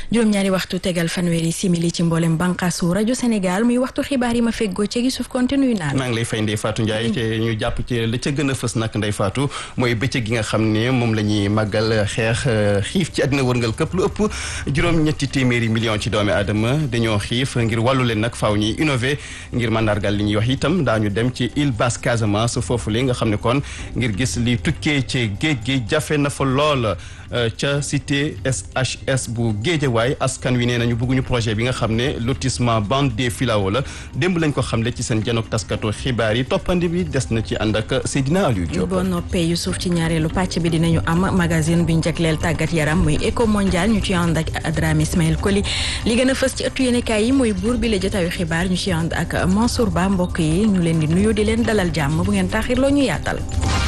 juróom-ñaari waxtu tegal fanweeri simili ci mboolem bànqaasu rajo Sénégal muy waxtu xibaar yi ma feggoo ci gi suuf konte nuyu naa maa ngi lay fay Ndeye Fatou Ndiaye te ñu jàpp ci la ca gën a fës nag Ndeye Fatou mooy bëccëg gi nga xam ne moom la ñuy màggal xeex xiif ci àddina wërngal këpp lu ëpp juróom-ñetti téeméeri million ci doomi aadama dañoo xiif ngir wàllu leen nag faaw ñuy innové ngir mandargal li ñuy wax itam daañu dem ci île basse Casamance foofu li nga xam ne kon ngir gis li tukkee ci géej gi jafe na fa lool ca cité SHS bu Géejawaay askan wi nee nañu bëgguñu projet bi nga xam ne lotissement bande des filao la démb lañ ko xamle ci seen janook taskatu xibaar yi toppandi bi des na ci ànd ak Seydina Aliou Diop. boo noppee Youssouf ci ñaareelu pàcc bi dinañu am magazine bi njëkleel tàggat yaram muy éco mondial ñu ci ànd ak Adrame Ismaël Koli li gën a fës ci ëttu yéenekaay yi mooy buur bi la jotaayu xibaar ñu ci ànd ak Mansour Ba mbokk yi ñu leen di nuyu di leen dalal jàmm bu ngeen taaxir loo ñu yaatal.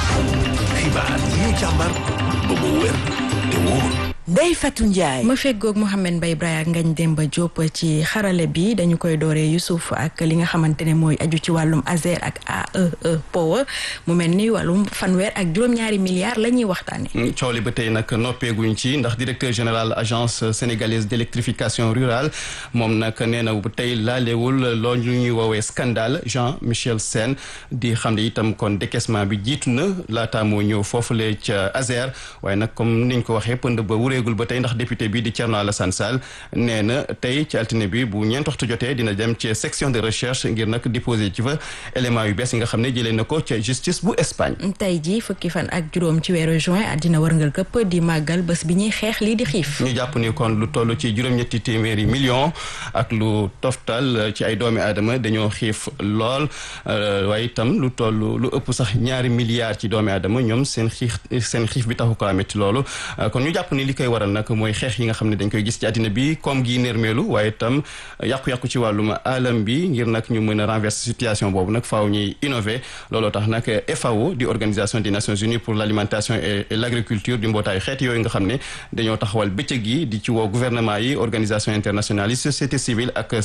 xibaar yi ñu càmbar ba mu wér te wóor. Ndeye Fatou Ndiaye. ma feggoog Mouhamed Mbaye Braya Ngagne Demba Diop ci xarale bi dañu koy dooree Youssouf ak li nga xamante ne mooy aju ci wàllum ASER ak AEE Power mu mel ni wàllum fanweer ak juróom-ñaari milliards la ñuy waxtaane coow li ba tey nag noppeeguñ ci ndax directeur général agence sénégalaise d' électrification rurale moom nag nee na bu tey laalewul loolu lu ñuy woowee scandale Jean Michel Sène di xam ne itam kon décaissement bi jiitu na laataa moo ñëw foofule ca ASER waaye nag comme niñ ko waxee pënd ba wureegul ba tey ndax député bi di Thierno Alassane Sall nee na tey ci altine bi bu ñeent waxtu jotee dina dem ci section de recherche ngir nag déposer ci fa élément yu bees yi nga xam ne jëlee na ko ca justice bu Espagne. tey jii fukki fan ak juróom ci weeru juin àddina wërngal këpp di màggal bés bi ñuy xeex lii di xiif. ñu jàpp ni kon lu toll ci juróom-ñetti téeméeri million ak lu toftal ci ay doomi aadama dañoo xiif lool waaye itam lu toll lu ëpp sax ñaari milliards ci doomi aadama ñoom seen xiif seen xiif bi taxu ko amit loolu kon ñu jàpp ni li koy waral nag mooy xeex yi nga xam ne dañ koy gis ci àddina bi comme gi nërmeelu waaye itam yàqu-yàqu ci wàllum alam bi ngir nag ñu mën a renverser situation boobu nag faaw ñuy innover looloo tax nag FAO di organisation des Nations Unies pour l' alimentation et l' agriculture di mbootaayu xeet yooyu nga xam ne dañoo taxawal bëccëg yi di ci woo gouvernement yi organisation internationale yi société civile ak